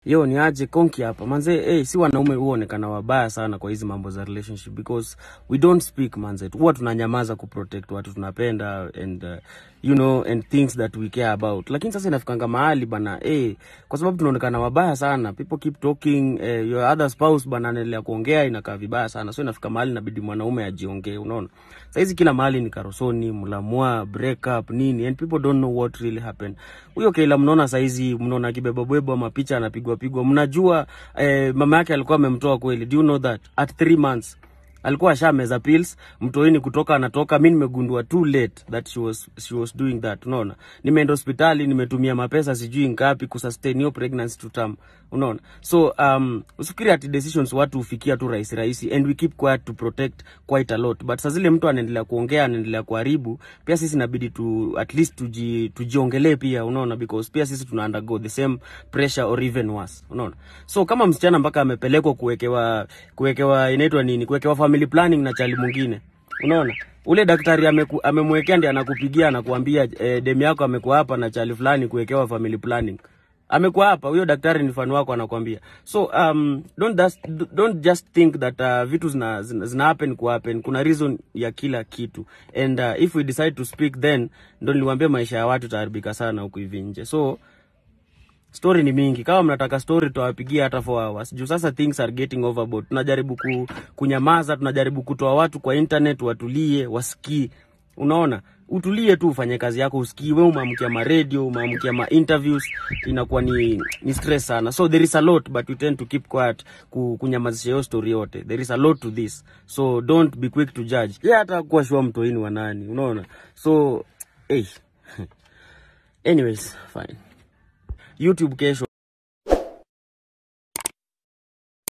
Yo ni aje konki hapa manze, eh, si wanaume huonekana wabaya sana kwa hizi mambo za relationship because we don't speak manze, huwa tunanyamaza kuprotect watu tunapenda and uh, you know and things that we care about, lakini sasa inafikanga mahali bana eh, kwa sababu tunaonekana wabaya sana, people keep talking eh, your other spouse bana anaendelea kuongea, inakaa vibaya sana, so inafika mahali inabidi mwanaume ajiongee, unaona. Saizi kila mahali ni karosoni, mlamwa, break up nini and people don't know what really happened. Huyo Kayla mnaona saizi, mnaona kibeba bwebo mapicha anapigwa pigwa, mnajua eh, mama yake alikuwa amemtoa kweli. Do you know that at three months alikuwa ashameza pills mtoini kutoka anatoka. Mi nimegundua too late that she was, she was doing that. Unaona, nimeenda hospitali, nimetumia mapesa sijui ngapi kusustain hiyo pregnancy to term. Unaona, so um, usifikiri ati decisions watu hufikia tu rahisi rahisi, and we keep quiet to protect quite a lot, but saa zile mtu anaendelea kuongea, anaendelea kuharibu, pia sisi inabidi tu at least tuji, tujiongelee pia, unaona, because pia sisi tuna undergo the same pressure or even worse, unaona. So kama msichana mpaka amepelekwa kuwekewa kuwekewa inaitwa nini, kuwekewa family planning na chali mwingine, unaona ule daktari ameku, amemwekea ndiye anakupigia anakuambia eh, demu yako amekuwa hapa na chali fulani kuwekewa family planning amekuwa hapa huyo daktari ni mfano wako anakwambia so um, don't, just, don't just think that uh, vitu zina, zina, zina happen ku happen kuna reason ya kila kitu and uh, if we decide to speak then ndo niliwambia maisha ya watu itaharibika sana huku hivi nje so story ni mingi kama mnataka story tutawapigia hata 4 hours juu sasa things are getting overboard tunajaribu ku, kunyamaza tunajaribu kutoa watu kwa internet watulie wasikii unaona utulie tu ufanye kazi yako usikii we umeamkia ma radio umeamkia ma interviews inakuwa ni, ni stress sana so there is a lot but we tend to keep quiet ku, kunyamazisha hiyo story yote there is a lot to this so don't be quick to judge ye yeah, hata kuwa shua mtoini wa nani unaona so hey. anyways fine youtube kesho